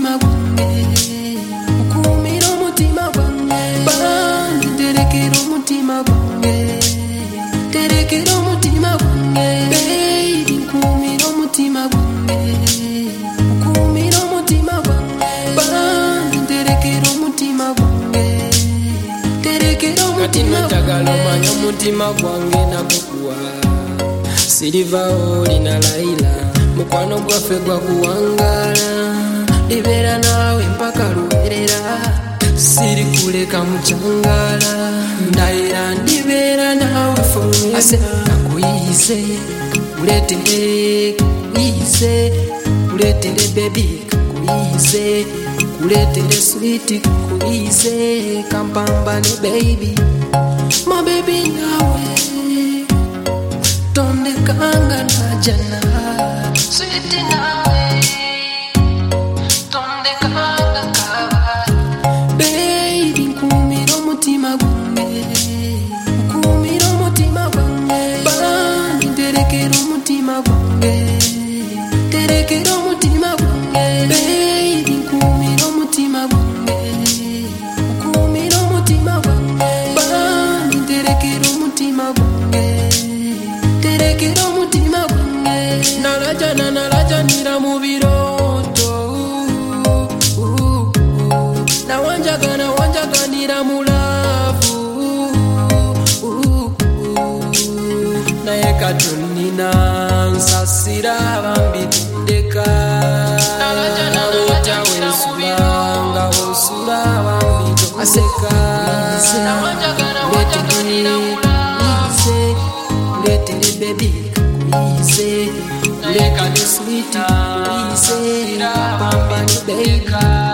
wanjye ukumira umutima wanjye banjye terekera umutima wanjye terekera umutima wanjye baby kumira umutima wanjye ukumira umutima wanjye banjye terekera umutima wanjye terekera kati umutima natagala omanye omutima gwange nagukuwa siriva oli na layira mukwano gwaffe gwakuwangala libeera naawe mpaka luberera sirikuleka mukyangala ndayira ndibeera naawe forever. kakuyize kuletere kakuyize kuletere bebi kakuyize kuletere switi kakuyize kampambane baby my baby nawe tondekanga na jana switi nawe tondekanga kabali Baby nkumira umutima gwanjye ukumira umutima gwanjye banjye terekera umutima gwanjye terekera umutima gwanjye Baby nkumira umutima gwanjye ukumira umutima gwanjye banjye terekera umutima gwanjye terekera umutima gwanjye nalajana nalajanira mu biroto nawanjaga nawanjaganira mulavu naye katunina nsasira bambitendeka otya wensula nga wosula bambitondeka Ize, uletere baby kakuyize uletere sweet kakuyize pambani baby